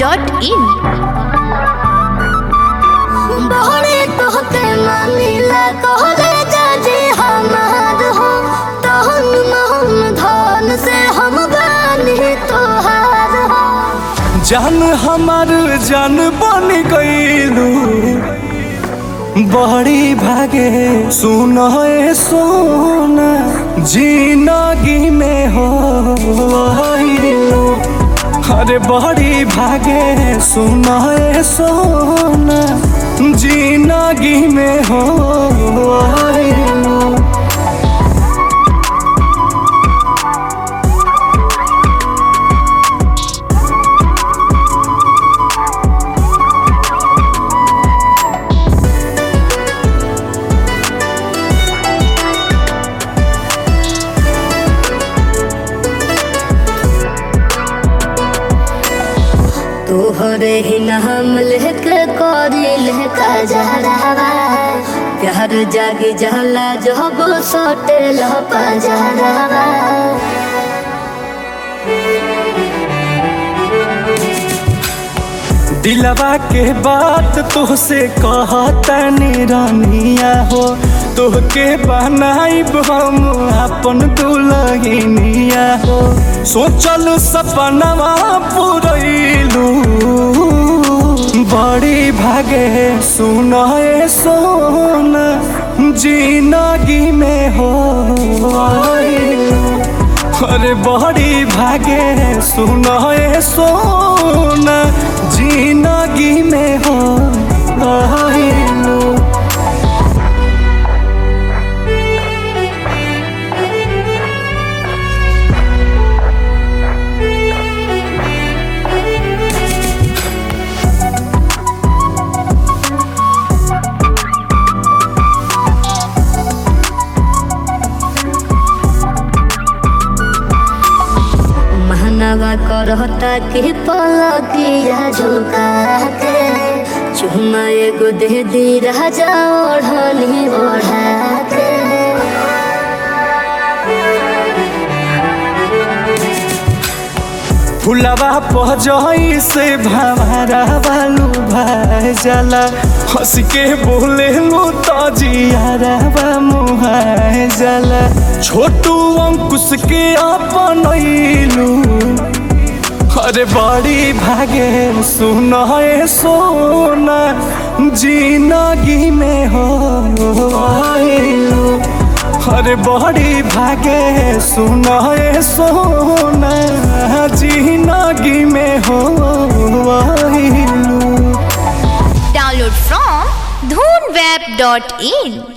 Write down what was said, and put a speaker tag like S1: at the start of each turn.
S1: dhoonweb.in
S2: बहरे तोहके मानिला कहले जाजे हमार हो तहन महन धन से हम बानी तोहार हो
S3: जान हमार जान बन गईलू बड़ी भागे सुन ए सोना जिंदगी में हो आइलू। अरे बड़ी भागे सुन ए सोना जिंदगी में हो आइलू।
S2: तोहरे ही नाम लेके करी लेका जहरावा प्यार जागी जहला जब सटे लपा जहरावा
S3: दिलवा के बात तुहसे कहतनी रानिया हो तोहके बनाइब हम अपन दुलहिनिया हो सोचल सपनवा पुरैलू बड़ी भागे सुन ए सोना जिंदगी में हो आइलू। अरे बड़ी भागे सुन ए सोना जिंदगी में हो आइलू।
S2: महनवा करता के पलकिया झुका के चुमा एगो दे दी राजा ओढ़नी ओढ़ा के
S3: फुलवा पजई से भवरा बालू भाई जाला हंस के बोले लो तो जियारा मुहाय जाला छोटू अंकुश के अपन अरे बड़ी भागे सुन ए सोना जिंदगी में हो आइलू। अरे बड़ी भागे सुन ए सोना जिंदगी में हो आइलू।
S1: Download from dhoonweb.in